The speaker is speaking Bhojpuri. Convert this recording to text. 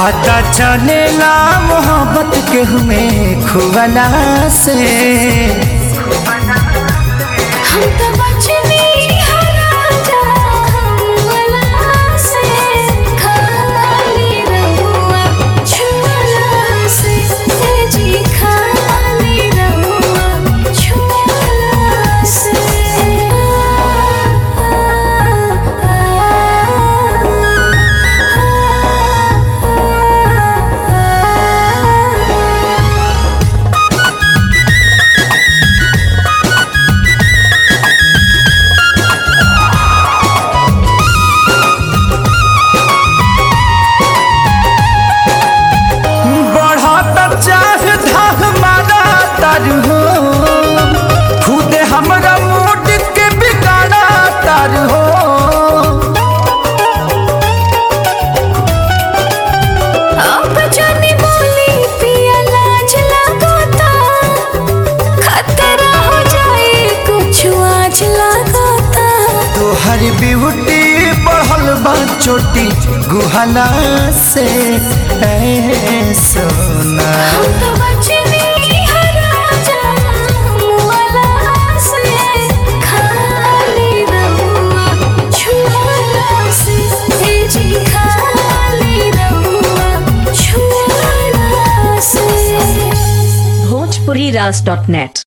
पता चलेला मोहब्बत के हमें खुवला से हम तो बचने राजा हमला से खाली रहुआ छुअला से जी खाली रहुआ छुअला से बढ़त चाहे धाह मारा तारू हो खुदे हमरा मूड के बिगाड़ा तारू हो अब जाने बोली पिया लाज लगाता खतरा हो जाए कुछ आज लगाता तोहर ब्यूटी बढ़ल बा चोटी गुहला से ऐ सोना हम तो बचने राजा मुआला से खाली रहुआ छुआला से ए जी खाली रहुआ छुआला से bhojpuriras.net